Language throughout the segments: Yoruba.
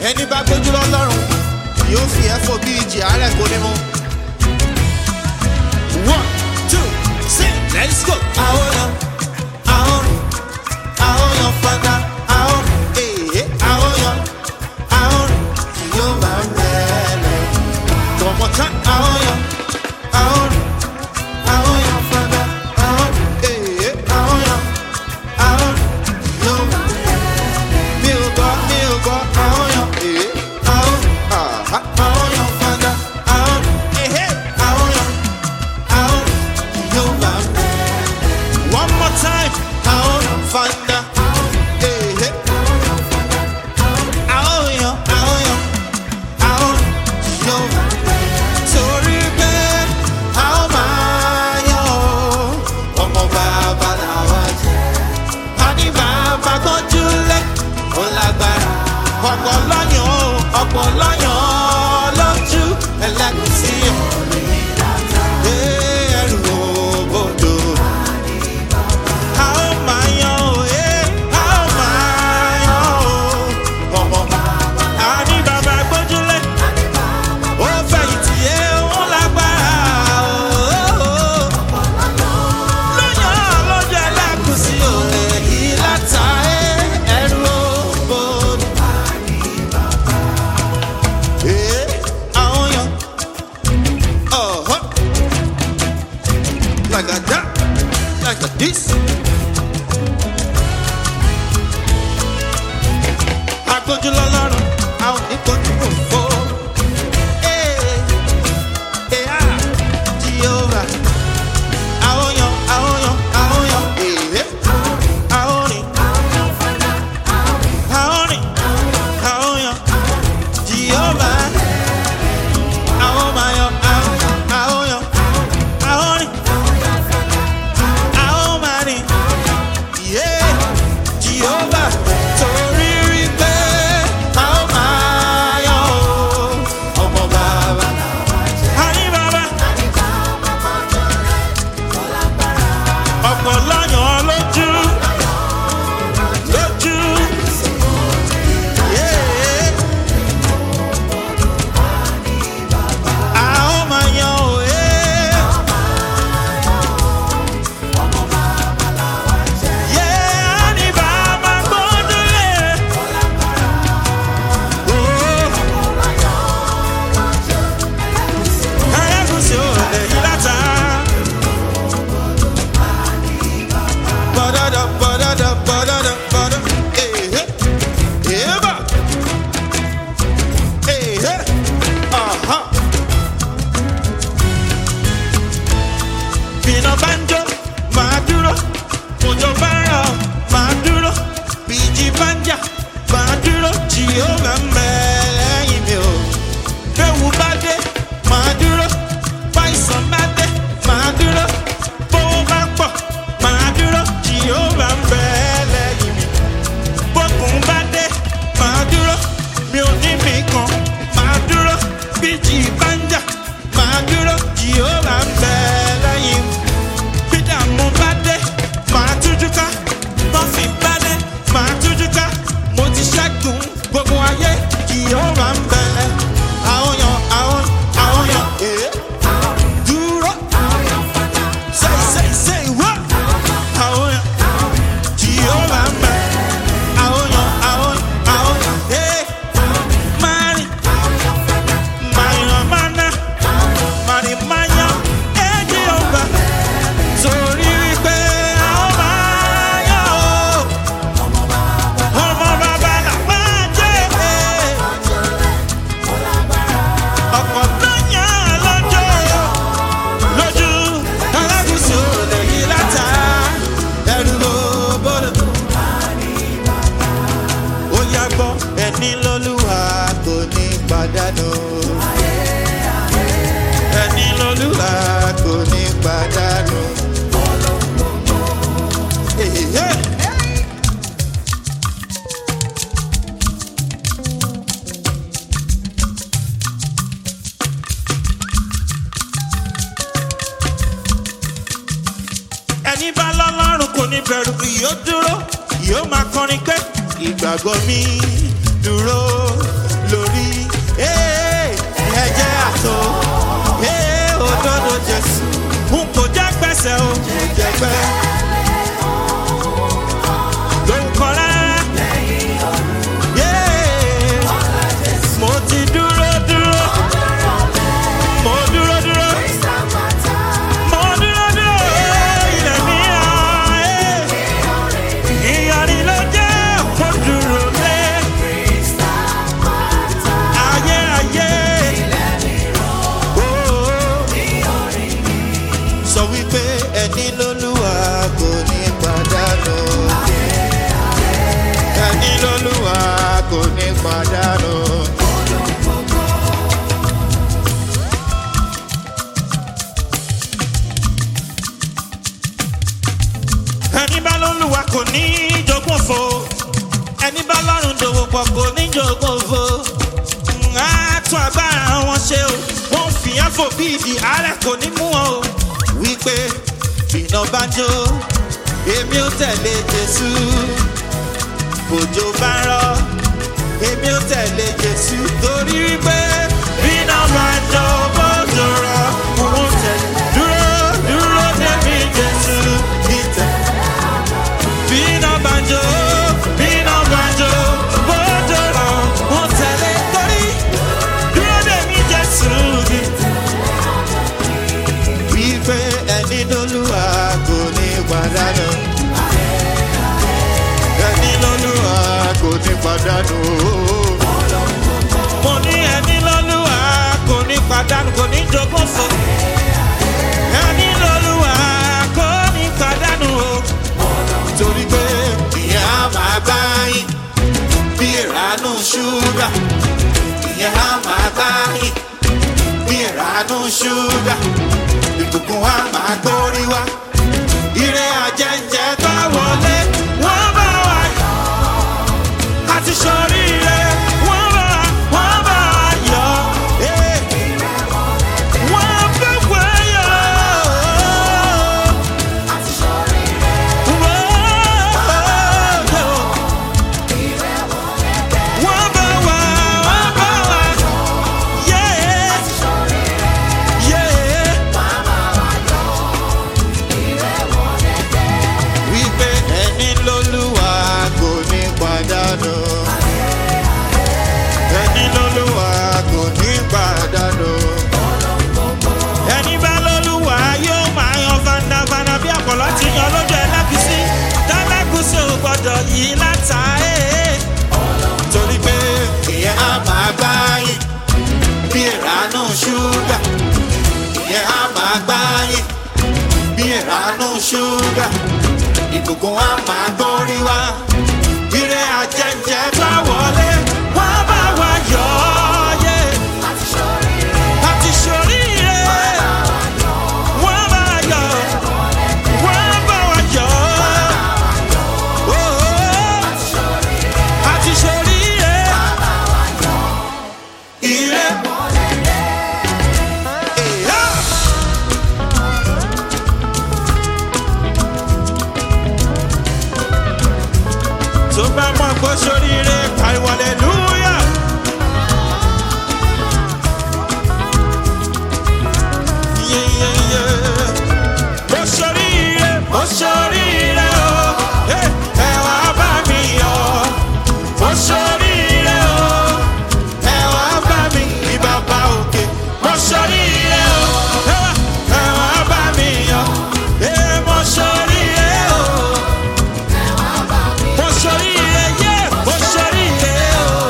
ẹni bá gbójú lọ́lọ́run yóò fi ẹ̀fọ́ bí ìjì àárẹ̀ kò ní mú. one two three let's go. àwọn yan àwọn àwọn yan fada àwọn èyí àwọn yan àwọn yóò máa rẹ̀lẹ̀. tọmọtá àwọn yan àwọn àwọn yan fada àwọn èyí àwọn yan àwọn yóò máa mi ò gbọ́ mi ò gbọ́ àwọn yan èyí àwọn àhá àwọn yan fada àwọn èhé àwọn yan àwọn yóò máa rẹ̀lẹ̀. one more time àwọn fada èhé àwọn yan àwọn yan àwọn yóò máa torí pé a ó máa yan o ọmọ bàbá làwa jẹ́ a ní bàbá gbọ́njú lé ó lágbára ọ̀pọ̀ lọ́yàn o ọ̀pọ̀ lọ́yàn lójú ẹlẹ́gùsí ọ̀rẹ́ ẹrù òbodò. A ó máa yan o, eh, a ó máa yan o, ọmọ bàbá. A ní bàbá gbójúlé ó fẹ̀yìntì yé ó lágbára ooo. lóyún lójú ẹlẹ́kùsí òde yìí láta ẹrú òbòdì. Ee, àwọn yan. Ọ̀họ́. Like a that, like a this. Agbójú lọ́lọ́run, àwọn oníkojú òfò. Ee, ee, ah, Jehovah. Àwọn yan, àwọn yan, àwọn yan. Ee, àwọn rìn. Àwọn rìn, àwọn yan. Jehovah. Àwọn máa yan, àwọn, àwọn yan. Àwọn rìn. Àwọn máa rìn. Yeah, Jehovah. Torí rí pé àwọn máa yan o. Ọmọ bàbá. Àní bàbá. ọ̀pọ̀ lọ́yàn lójú lójú. Yeah. A ó máa yan òye. Yeah, a ní bàbá gbódúlé. Oh. Ẹlẹ́gùsì ò lè yí látà. Ba-da-da, ba-da-da, ba-da-da, ba-da. Eh, eh. Eba. Eh, eh. Aha. Bínú bá ń jó, máa dúró. Òjò bá ń rọ̀, máa dúró. Bíjì bá ń jà, máa dúró. Jìhóbá ń bẹ lẹ́yìn mi o. Béwu bá dé, máa dúró. Báyìísàn bá dé, máa dúró. Bówó bá pọ̀, máa dúró. Jìhóbá ń bẹ lẹ́yìn mi. Bókun bá dé, máa dúró. Mi ò ní mi kan, máa dúró. Bíjì bá ń jà, máa dúró. Jìhóbá ń bẹ lẹ́yìn mi. Bídàmú bá dé, máa tújú ká. Bọ́fì bá dé, máa tújú ká. Mo ti ṣẹ́gun gbogbo ayé. Jìhóbá ń bẹ. Àwọn yan, àwọn, àwọn yan. Eh. Dúró. Say, say, say what? Àwọn yan. Jìhóbá ń bẹ. Àwọn yan, àwọn, àwọn yan. Eh. Mari. Mayan mana. Mari mayan. Eh, Jìhóbá. Torí wípé àwọn máa yọ̀ ọ́. Ọmọ bàbá là máa jẹ́. Ọ̀pọ̀ ló yàn lọ́jọ́ lójú alágùsù lè yí látà ẹrù ló bọ́dọ̀. Ó yá gbọ́ ẹni lọ́lúwa kò ní pàdánù. Ẹni lọ́lúwa kò ní pàdánù. Èyí. ẹni bá lọ́lọ́run kò ní bẹ̀rù yóò dúró yóò máa kọrin pé ìgbàgbọ́ mi dúró lẹ́sẹ̀ o kò jẹ́ pẹ́. ló ń kọ́ rárá. Yeah. mo ti dúró dúró. mo dúró dúró. mo dúró dúró. ilẹ̀ mi hàn. ìyàrí ló jẹ́ kó dúró lé. ayé ayé. Oh sọ wípé ẹni lólúwa kò ní pàdánù. ẹni lólúwa kò ní pàdánù. ẹni bá lólúwa kò ní jogún òfo ẹni bá lọ́rùn dòwò pọ̀ kò ní jogún òfo á tún agbára wọn ṣe o wọn fi àfò bí ìdí àárẹ̀ kò ní mú wọn o wípé iná bá jó èmi ò tẹ̀lé jésù òjò bá rọ èmi ò tẹ̀lé jésù torí wípé iná bá jó bójú rọ òun tẹ̀lé dúró dúró débi jésù ìtẹ̀. Bina banjo, bina banjo, bójú rọ òun tẹ̀lé torí dúró débi jésù ìtẹ̀ wípé ẹni lólúwa kò ní pàdánù. ẹni lólúwa kò ní pàdánù. mo ní ẹni lólúwa kò ní pàdánù kò ní jogún fún. ẹni lólúwa kò ní pàdánù o. torí pé ìyẹn á máa gbá yín bí ìránú ṣúgà. ìyẹn á máa gbá yín bí ìránú ṣúgà ìbùkún wa máa gbórí wa. Ire àjẹjẹ bá wọlé, wọ́n bá wa yọ̀. Àti sọ̀rí rẹ̀, wọ́n bá wọ́n bá wa yọ̀. Eh. Wọ́n bá wa yọ̀. Wọ́n yọ̀. Wọ́n bá wa, wọ́n bá wa. Yeah. Yeah. wípé ẹni lólúwa kò ní pàdánù. ẹni lólúwa kò ní pàdánù. ẹni bá lólúwa yóò máa yan fandafanda bí àpọ̀lọ́ ti yan lójú ẹlẹ́gùsí tẹ́lẹ́gùsí ò gbọ́dọ̀ yí látà ẹ́. torí pé ìyẹn á máa gbá yín bí ìránú ṣúgà ìyẹn á máa gbá yín bí ìránú ṣúgà ìbùkún wa máa gbórí wa ire àjẹjẹ bá wọlé wá bá wa yọ ọ́ yé àti ṣoríire wọ́n bá wa yọ wọ́n bá wa yọ ọ́ àti ṣoríire ire. Yeah. tó bá mọ̀ kó sóríire pariwo aleluya. Yeyeye. Mo sóríire, mo sóríire o, Eh, ẹ wá bá mi yọ̀. Mo sóríire o, ẹ wá bá mi ní bàbá òkè. Mo sóríire o, ẹ wá- ẹ wá bá mi yọ̀. Eh, mo sóríire o mo sọríire yé mo sọríire o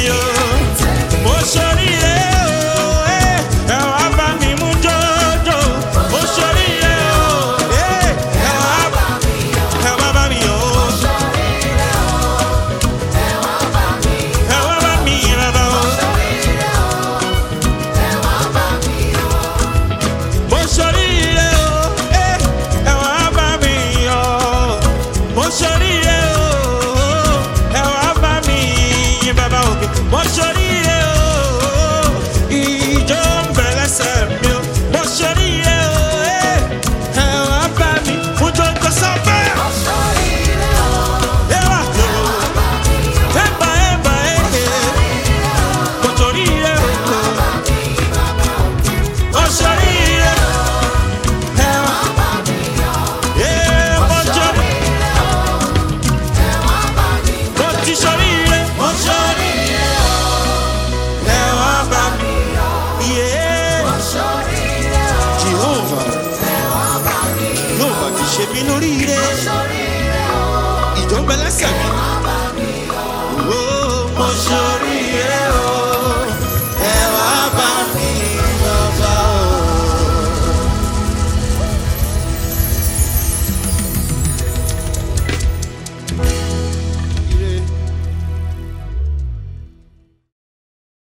o. Mo ṣoríire o, eh, ẹ wá bá mi mú jọjọ. Mo ṣoríire o, eh, ẹ wá bá- ẹ wá bá mi o. Ẹ wá bá mi bàbá o. Mo ṣoríire o, eh, ẹ wá bá mi yọ̀. Mo ṣoríire o, ẹ wá bá mi yìn bàbá òkè. Mo ṣoríire o, ìjọ ń bẹ lẹ́sẹ̀ mi o. Mo ṣoríire o, eh, ẹ wá bá mi mú jọjọ sọ́fẹ́. Ẹ wá tó, ẹ bá ẹ bá ẹ ẹ. Mo ṣoríire o, mo ṣoríire o. Ẹ wá, eh, mo ṣoríire mo ti ṣoríire mo ṣoríire ẹ wá bá mi yé Jehovah yóò bá mi ṣe mí lóríire ìjọba ẹlẹ́sẹ̀ mi